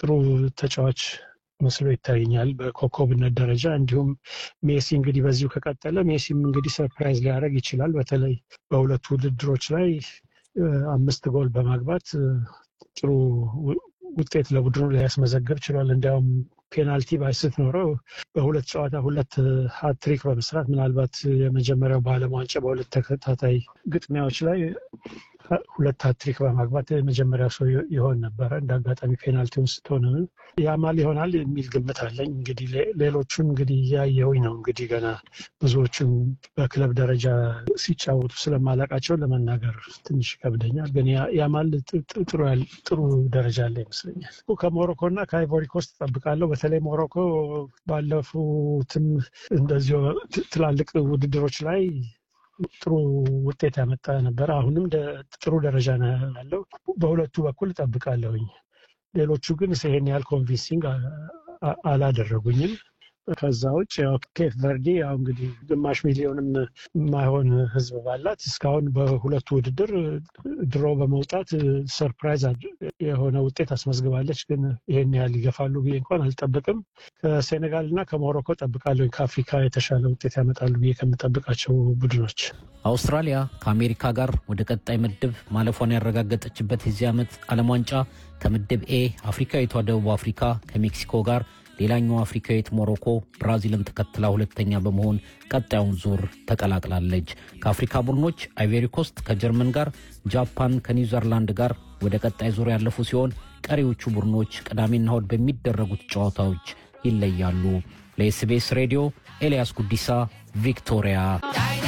ጥሩ ተጫዋች መስሎ ይታየኛል በኮከብነት ደረጃ። እንዲሁም ሜሲ እንግዲህ በዚሁ ከቀጠለ ሜሲም እንግዲህ ሰርፕራይዝ ሊያደርግ ይችላል። በተለይ በሁለቱ ውድድሮች ላይ አምስት ጎል በማግባት ጥሩ ውጤት ለቡድኑ ሊያስመዘግብ ችሏል። እንዲያውም ፔናልቲ ባይስት ኖረው በሁለት ጨዋታ ሁለት ሀትሪክ በመስራት ምናልባት የመጀመሪያው በዓለም ዋንጫ በሁለት ተከታታይ ግጥሚያዎች ላይ ሁለት ሀትሪክ በማግባት የመጀመሪያው ሰው ይሆን ነበረ። እንደ አጋጣሚ ፔናልቲውን ስትሆን ያማል ይሆናል የሚል ግምት አለኝ። እንግዲህ ሌሎቹን እንግዲህ እያየሁኝ ነው። እንግዲህ ገና ብዙዎቹን በክለብ ደረጃ ሲጫወቱ ስለማላቃቸው ለመናገር ትንሽ ይከብደኛል። ግን ያማል ጥሩ ደረጃ አለ ይመስለኛል። ከሞሮኮ እና ከአይቮሪ ኮስት እጠብቃለሁ። በተለይ ሞሮኮ ባለፉትም እንደዚሁ ትላልቅ ውድድሮች ላይ ጥሩ ውጤት ያመጣ ነበረ። አሁንም ጥሩ ደረጃ ነው ያለው። በሁለቱ በኩል እጠብቃለሁኝ። ሌሎቹ ግን ይሄን ያህል ኮንቪንሲንግ አላደረጉኝም። ከዛ ውጭ ያው ኬፕ ቨርዲ ያው እንግዲህ ግማሽ ሚሊዮንም የማይሆን ሕዝብ ባላት እስካሁን በሁለቱ ውድድር ድሮ በመውጣት ሰርፕራይዝ የሆነ ውጤት አስመዝግባለች። ግን ይሄን ያህል ይገፋሉ ብዬ እንኳን አልጠብቅም። ከሴኔጋል እና ከሞሮኮ ጠብቃለሁ። ከአፍሪካ የተሻለ ውጤት ያመጣሉ ብዬ ከምጠብቃቸው ቡድኖች አውስትራሊያ ከአሜሪካ ጋር ወደ ቀጣይ ምድብ ማለፏን ያረጋገጠችበት የዚህ ዓመት ዓለም ዋንጫ ከምድብ ኤ አፍሪካዊቷ ደቡብ አፍሪካ ከሜክሲኮ ጋር ሌላኛው አፍሪካዊት ሞሮኮ ብራዚልን ተከትላ ሁለተኛ በመሆን ቀጣዩን ዙር ተቀላቅላለች። ከአፍሪካ ቡድኖች አይቬሪ ኮስት ከጀርመን ጋር፣ ጃፓን ከኒውዚርላንድ ጋር ወደ ቀጣይ ዙር ያለፉ ሲሆን ቀሪዎቹ ቡድኖች ቅዳሜና እሁድ በሚደረጉት ጨዋታዎች ይለያሉ። ለኤስቢኤስ ሬዲዮ ኤልያስ ጉዲሳ ቪክቶሪያ